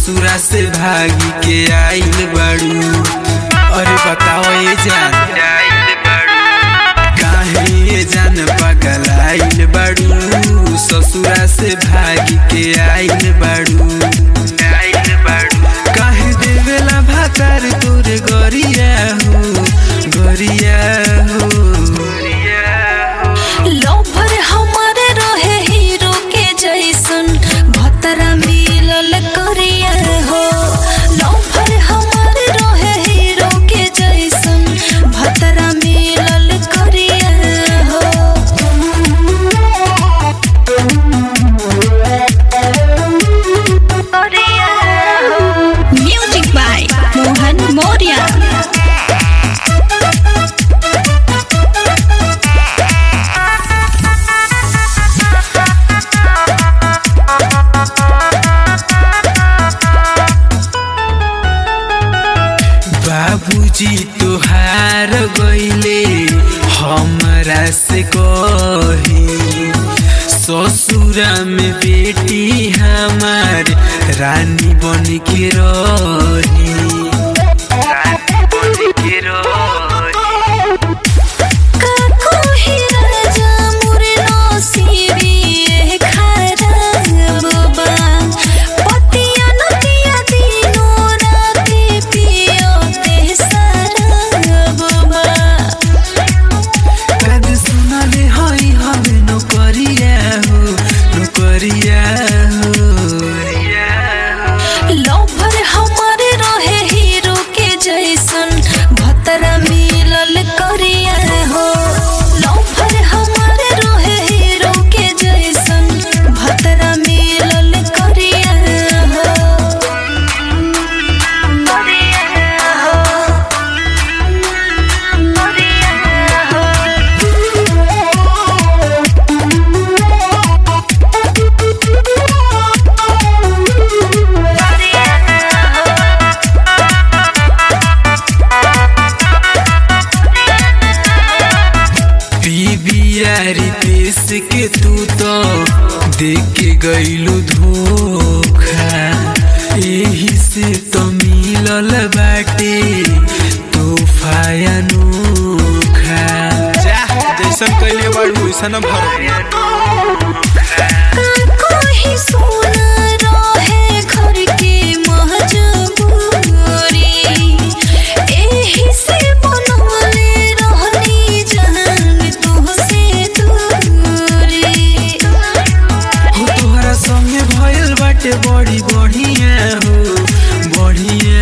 ससुरा से भागी के आइल बाड़ू अरे बताओ ये जान काहे ये जान पागल आइल बाड़ू ससुरा से भागी के आइल बाड़ू काहे देवेला भातार तोरे गरिया हो गरिया हो लोभर हमारे रहे हीरो के जैसन भतरा मिलल करिया हो लोभर हमारे रहे हीरो के जैसन भतरा मिलल करिया हो म्यूजिक बाय मोहन मौर्य बाबूजी तुहार गईले हमरा से कही ससुरा में बेटी हमार रानी बन के रही रानी बन के रही काको ही राजा मोरे नसीबी ए खराब बा पतिया नदिया दिनो राति पियो ते शराब बा कद सुनले हई हमें नौकरिया हो नौकरिया हो लोभर हमारे रहे हीरो के जैसन भतरा मिलल करिया हो लोभर हमारे रहे हीरो के जैसन भतरा मिलल करिया हो करिया हो बीबिया रितेश के तू तो देख के गईलू धोखा यही से तो मिलल बाटे तोहफा अनोखा जा जैसन कइले बाड़ू वैसन भर कोई सोना रहे घर के महजबूरी एही से बनवले रहनी जान तुहसे दूरी हो तोहरा संगे भइल बाटे बड़ी बढ़िया हो बढ़िया